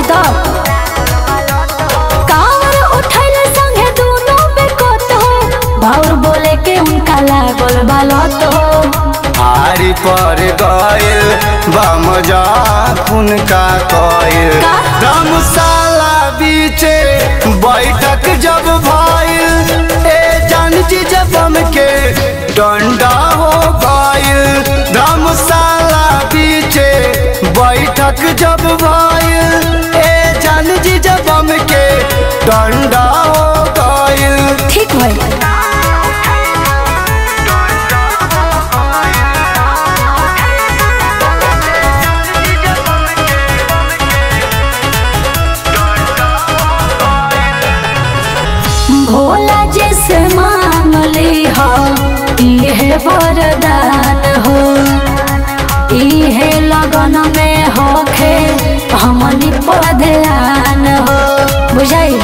होई तो कावर उठैले संगे दोनों बेकत हो भाउर बोले के उनका लागल बालत हो आरी पर गइल बम जा उनका कइल का? धर्मशाला बीचे बैठक जब भइल ए जान जी जब के डंडा हो गइल धर्मशाला बीचे बैठक जब भइल ए जान जी जब के डंडा हो गइल ठीक भइल भोला जैसे मांगली हो इहे वरदान हो इहे लगन में होखे हमनी पर ध्यान हो बुझाई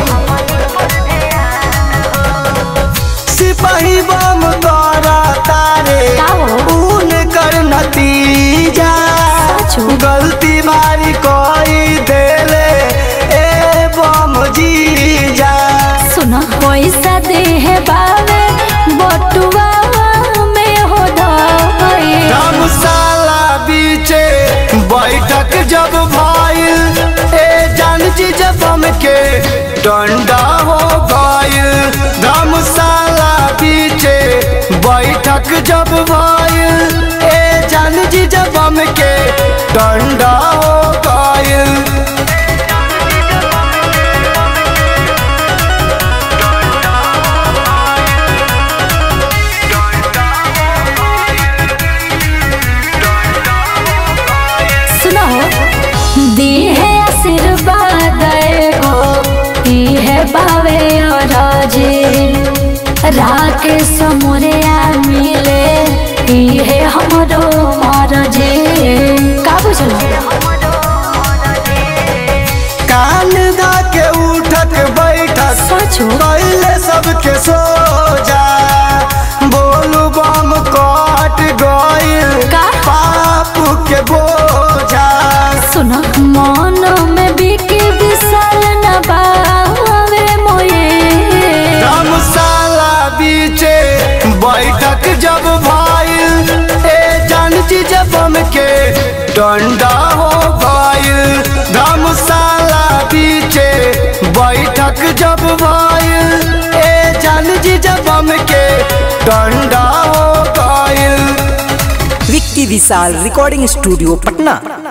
सिपाही बम करा तारे का हो? ऊन कर नतीजा सच हो? गलती मारी कोई देले ए बम जीजा सुनो पैसा दे है बावे बटुआ में हो धई धर्मशाला बीचे बैठक जब भइल ए जान जी जब के डंडा हो गइल धर्मशाला बीचे बैठक जब भइल ए जान जी जब के डंडा हो गइल सुनो दी है आशीर्वाद एगो ई है बावे और जी राकेश मोरिया मिले ई है हमरो और जी का बुझलो कान दा के उठक बैठक सच हो? पहले सबके सो जा बोलू बम कट गइल का? पाप के बोझा सुनो मन में बिकी विशाल न बावे मोये धर्मशाला बीचे बैठक जब भइल ए जान जी जब के डंडा हो गइल धर्मशाला बीचे बैठक जब भइल ए जान जी जब के डंडा हो गइल विक्की विशाल रिकॉर्डिंग स्टूडियो पटना